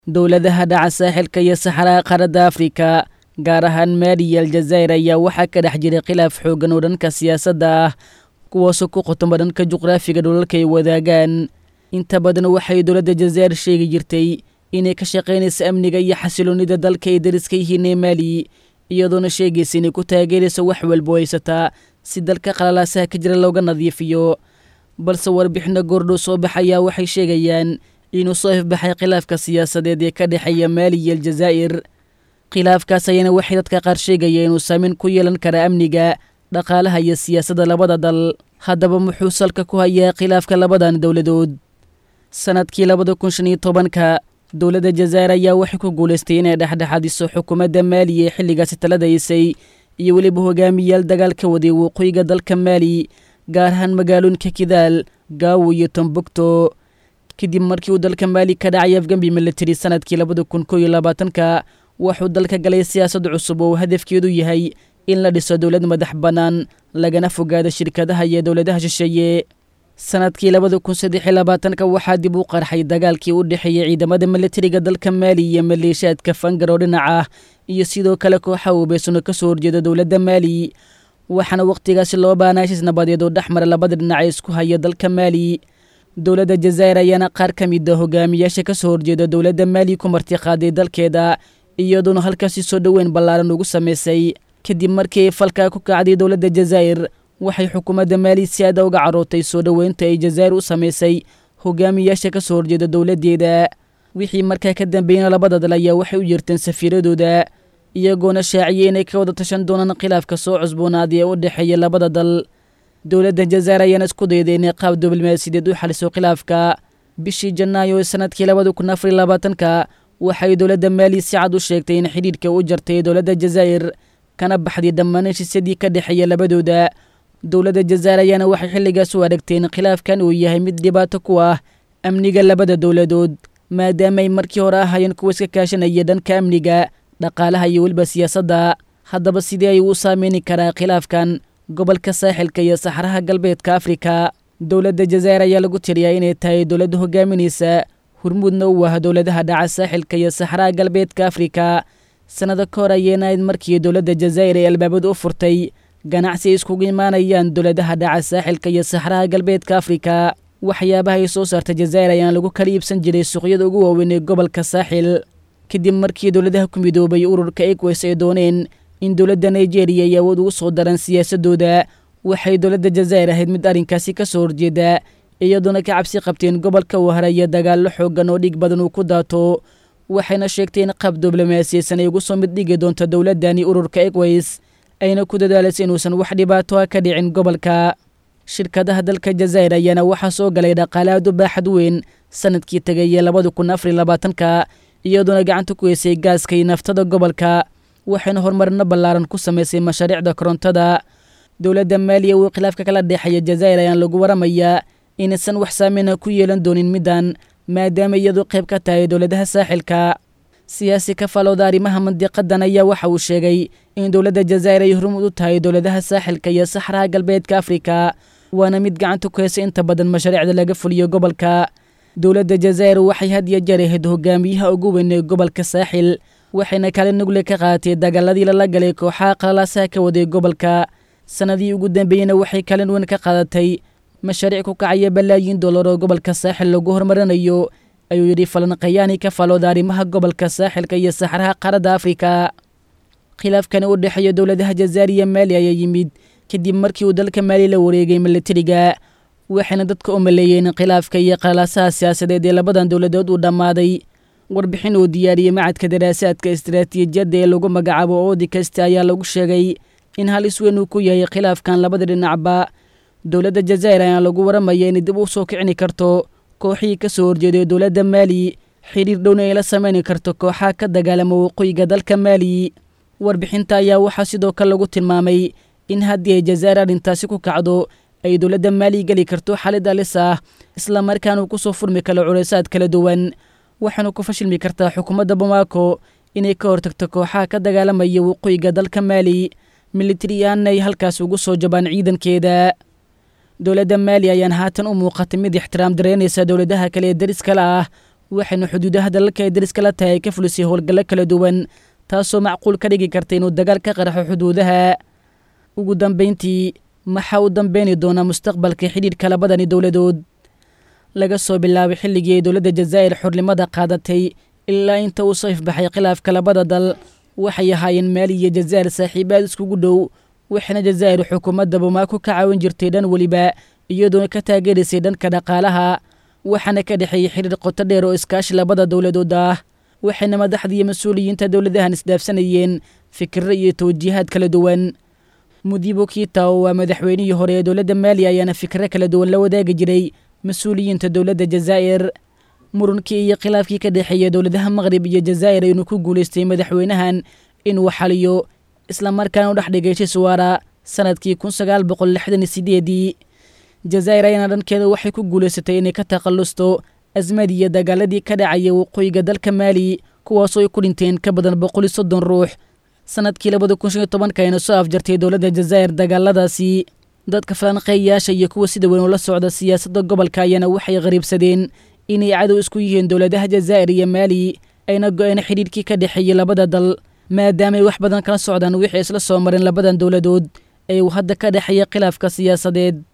dowladaha dhaca saaxilka iyo saxaraha qaaradda afrika gaar ahaan maali iyo aljazaa'ir ayaa waxaa ka dhex jiray khilaaf xooggan oo dhanka siyaasadda ah kuwaasoo ku qotoma dhanka juqraafiga dhulalka ay wadaagaan inta badan waxay dowladda jazaa'ir sheegi jirtay inay ka shaqaynayso amniga iyo xasiloonnida dalka ay dariska yihiin ee maali iyadoona sheegaysa inay ku taageerayso wax walbo haysataa si dalka qalalaasaha ka jira looga nadiifiyo balse warbixino goordhow soo baxayaa waxay sheegayaan inuu soo ifbaxay khilaafka siyaasadeed ee ka dhexeeya maali iyo aljazaa'ir khilaafkaas ayana waxay dadka qaar sheegaya inuu saameyn ku yeelan kara amniga dhaqaalaha iyo siyaasadda labada dal haddaba muxuu salka ku hayaa khilaafka labadan dowladood sanadkii labada kun shan iyo tobanka dowladda jazaa'ir ayaa waxay ku guulaystay inay dhexdhexadiso xukuumadda maali ee xilligaasi taladaysay iyo weliba hogaamiyaal dagaal ka waday waqooyiga dalka maali gaar ahaan magaalooyinka kidaal gaawo iyo tombukto kadib markii uu dalka maali ka dhacay afgambi militari sanadkii labada kun koo iyo labaatanka wuxuu dalka galay siyaasad cusub oo hadafkeedu yahay in la dhiso dowlad madax bannaan lagana fogaado shirkadaha iyo dowladaha shisheeye sanadkii labada kun saddex iyo labaatanka waxaa dib u qarxay dagaalkii u dhexeeyey ciidamada militariga dalka maali iyo maleeshiyaadka fangar oo dhinac ah iyo sidoo kale kooxa ubeysano ka soo horjeeda dowladda maali waxaana wakhtigaasi loo baanaa heshiis nabadeed oo dhex mara labada dhinac ee isku haya dalka maali dowladda jazaa'ir ayaana qaar ka mid a hogaamiyaasha ka soo horjeeda dowladda maali ku martiqaaday dalkeeda iyadoona halkaasi soo dhoweyn ballaaran ugu samaysay kadib markii ay falkaa ku kacday dowladda jazaa'ir waxay xukuumadda maali si aada uga carootay soo dhoweynta ay jazaa'ir u samaysay hogaamiyaasha ka soo horjeeda dowladdeeda wixii markaa ka dambeeyana labada dal ayaa waxay u yeerteen safiiradooda iyagoona shaaciyey inay ka wada tashan doonaan khilaafka soo cusboonaaday ee u dhexeeya labada dal dowladda jazaa'ir ayaana isku dayday inay qaab diblomaasiyadeed u xaliso khilaafka bishii janaayo ee sanadkii labada kun afar iyo labaatanka waxay dowladda maali si cad u sheegtay in xidhiidhka u jartay dowladda jazaa'ir kana baxday dhammaan heshiisyadii ka dhexeeya labadooda dowladda jazaa'ir ayaana waxay xilligaas u aragtay in khilaafkan uu yahay mid dhibaato ku ah amniga labada dowladood maadaama ay markii hore ahaayeen kuwa iska kaashanaya dhanka amniga dhaqaalaha iyo weliba siyaasadda haddaba sidii ay u saameyni karaa khilaafkan gobolka saaxilka iyo saxaraha galbeedka afrika dowladda jazaa'ir ayaa lagu tiriyaa inay tahay dowladda hogaaminaysa hurmuudna u ah dowladaha dhaca saaxilka iyo saxaraha galbeedka afrika sannado ka hor ayeyna ayd markii dowladda jazaa'ir ay albaabada u furtay ganacsi ay iskugu imaanayaan dowladaha dhaca saaxilka iyo saxaraha galbeedka afrika waxyaabaha ay soo saarta jazaa'ir ayaan lagu kala iibsan jiray suuqyada ugu waaweyn ee gobolka saaxil kadib markii dowladaha ku midoobay ururka eques ay dooneen in dowladda nigeria ay awood ugu soo daraan siyaasadooda waxay dowladda jazaa'ir ahayd mid arrinkaasi ka soo horjeeda iyadoona ka cabsi qabteen gobolka uu haraya dagaallo xooggan oo dhig badan uu ku daato waxayna sheegtay in qaab diblomaasiyeysan ay ugu soo mid dhigi doonto dowladdani ururka equays ayna ku dadaalaysa inuusan wax dhibaato ah ka dhicin gobolka shirkadaha dalka jazaa'ir ayaana waxaa soo galay dhaqaale aad u baaxad weyn sanadkii tegaya labada kun afar iyo labaatanka iyadoona gacanta ku heysay gaaska iyo naftada gobolka waxayna horumarino ballaaran ku samaysay mashaariicda korontada dowladda maaliya uu khilaafka kala dhexeeya jazaa'ir ayaan lagu waramayaa inaysan wax saameyna ku yeelan doonin middan maadaama iyadu qayb ka tahay dowladaha saaxilka siyaasi ka falowda arrimaha mandiqadan ayaa waxa uu sheegay in dowladda jazaa'ir ay horumud u tahay dowladaha saaxilka iyo saxraha galbeedka afrika waana mid gacanta ku heysa inta badan mashaariicda laga fuliyo gobolka dowladda jazaa'ir waxay had iyo jeer ahayd hogaamiyaha ugu weyn ee gobolka saaxil waxayna kaalin nugle ka qaadatay dagaaladii lala galay kooxaha qalalaasaha ka waday gobolka sannadii ugu dambeeyena waxay kaalin weyn ka qaadatay mashaariic ku kacaya balaayiin dollar oo gobolka saaxil lagu horumarinayo ayuu yidhi falanqayaani ka falooda arrimaha gobolka saaxilka iyo saxraha qaaradda afrika khilaafkani u dhexeeya dowladaha jazaa'ir iyo maali ayaa yimid kadib markii uu dalka maali la wareegay militariga waxayna dadka u maleeyeen khilaafka iyo qalaasaha siyaasadeed ee labadan dowladood uu dhammaaday warbixin uu diyaariyey macadka daraasaadka istaraatiijiyadda ee lagu magacaabo oodi kasta ayaa lagu sheegay in halis weyn uu ku yahay khilaafkan labada dhinacba dowladda jazaa'ir ayaa lagu waramaya inay dib u soo kicini karto kooxihii ka soo horjeeday dowladda maali xiriir dhowna ay la samayni karto kooxaha ka dagaalama waqooyiga dalka maali warbixinta ayaa waxaa sidoo kale lagu tilmaamay in haddii ay jazaa'ir arrintaasi ku kacdo ay dowladda maali geli karto xalid alis ah isla markaana uu ku soo furmi karo culaysaad kala duwan waxaana ku fashilmi kartaa xukuumadda bamaako inay ka hortagto kooxaha ka dagaalamaya waqooyiga dalka maali militari ahaanna ay halkaas ugu soo jabaan ciidankeeda dowladda maali ayaan haatan u muuqatay mid ixtiraam dareynaysa dowladaha kale ee dariskala ah waxayna xuduudaha dalalka ay dariskala tahay ay ka fulisay howlgallo kala duwan taasoo macquul ka dhigi karta inuu dagaal ka qaraxo xuduudaha ugu dambayntii maxaa u dambeyni doonaa mustaqbalka xidhiidhka labadani dowladood laga soo bilaabay xilligii ay dowladda jazaa'ir xornimada qaadatay ilaa inta uu soo ifbaxay khilaafka labada dal waxay ahaayeen maali iyo jazaa'ir saaxiibaad iskugu dhow waxayna jazaa'ir xukuumadda bamaaku ka caawin jirtay dhan weliba iyadoona ka taageeraysay dhanka dhaqaalaha waxaana ka dhexeeyey xidhiir qoto dheer oo iskaashi labada dowladood ah waxayna madaxda iyo mas-uuliyiinta dowladahan isdhaafsanayeen fikirro iyo tawjiihaad kala duwan mudibo kiita oo waa madaxweynihii hore ee dowladda maaliya ayaana fikirro kala duwan la wadaagi jiray mas-uuliyiinta dowladda jazaa'ir murunkii iyo khilaafkii ka dhexeeya dowladaha maqrib iyo jazaa'ir aynu ku guulaystay madaxweynahan inuu xaliyo islamarkaana u dhex dhigay shiswaara sanadkii kun sagaal boqol lixdan iyo sideedii jazaa'ir ayaana dhankeeda waxay ku guulaysatay inay ka takhallusto asmadii iyo dagaaladii ka dhacaya waqooyiga dalka maali kuwaasoo ay ku dhinteen ka badan boqol iyo soddon ruux sanadkii labada kun shan iyo tobanka ayna soo afjartay dowladda jazaa'ir dagaaladaasi dadka falanqeeyayaasha iyo kuwa sida weyn ula socda siyaasadda gobolka ayaana waxay qariibsadeen inay cadow isku yihiin dowladaha jazaa'ir iyo maali ayna go-een xidhiidhkii ka dhexeeyey labada dal maadaamaay wax badan kala socdaan wixii isla soo mareen labadan dowladood ee uu hadda ka dhexeeya khilaafka siyaasadeed